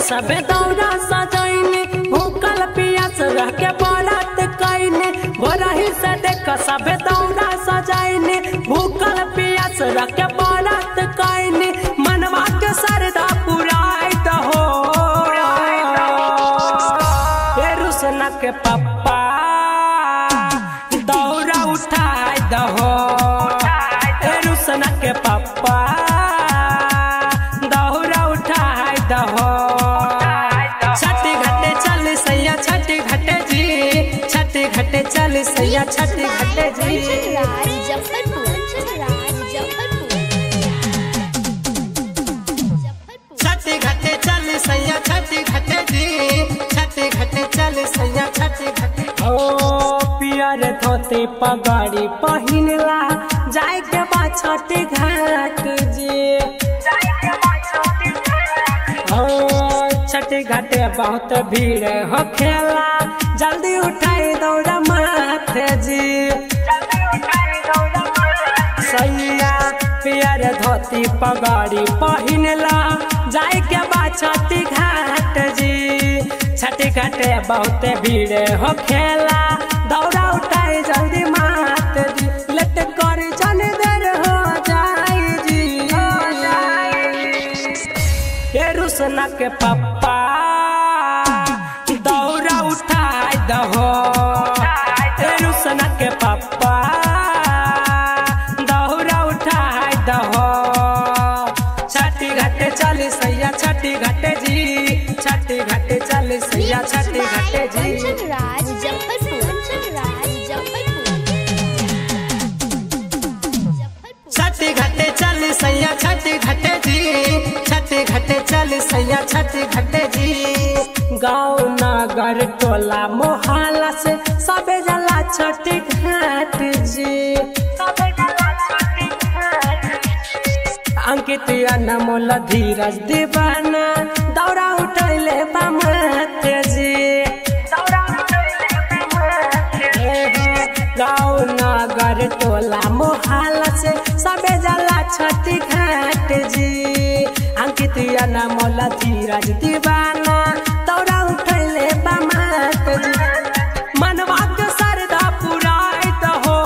सबे दौरा सजैने भूखल पियास रह के बरात कैने भोरही से देख सबे दौरा सजैने भूखल पियास रह के बरात कैने मनवा के सरदा पुराई दहो ए रुसना के पप्पा दौरा उठाई दहो ए रुसना के पप्पा दौरा उठाई दहो छठी घाटे चल सैया छठी घाटे जी छठी घाटे चल सैया छठी घाटे जी मुजफ्फरपुर मुजफ्फरपुर मुजफ्फरपुर छठी घाटे चल सैया छठी घाटे जी छठी घाटे चल सैया छठी घाटे ओ पियर धोती पगड़ी पहिनला जाय के बा छठी घाट जी ओ छठी घाटे बहुत भीड़ हो खेला जल्दी उठाई दौड़ा माथे जी सैया पियर धोती पगड़ी पहिनला जाय के बा छठी घाट जी छठी घाटे बहुत भीड़ हो खेला दौड़ा उठाई जल्दी मात जी लट कर जन देर हो जाई जी ये रुसना के पप्पा दौड़ा उठाई दहो ये रुसना के पप्पा दौड़ा उठाई दहो छठी घाटे चल सैया छठी घाटे जी छठी घाटे चल सैया छठी घाटे जी कंचन राज मुजफ्फरपुर कंचन राज मुजफ्फरपुर मुजफ्फरपुर छठी घाटे चल सैया छठी घाटे जी छठी घाटे चल सैया छठी घाटे जी गाँव नगर टोला मोहल्ला से सबे जला छठी घाट जी अंकित अनमोल धीरज दीवाना दौड़ा उठैले बामत जी गाँव नगर टोला मोहल्ला से सबे जला छठी घाट जी अंकित अनमोल धीरज दीवाना दौड़ा उठैले बामत जी मनवा के सरदा पुराई दहो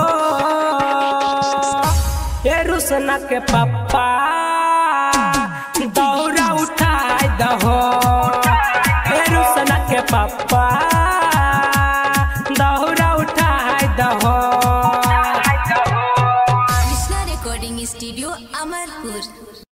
ए रुसना के पप्पा दौड़ा उठाई दहो ए रुसना के पप्पा दौड़ा उठाई दहो कृष्णा रिकॉर्डिंग स्टूडियो अमरपुर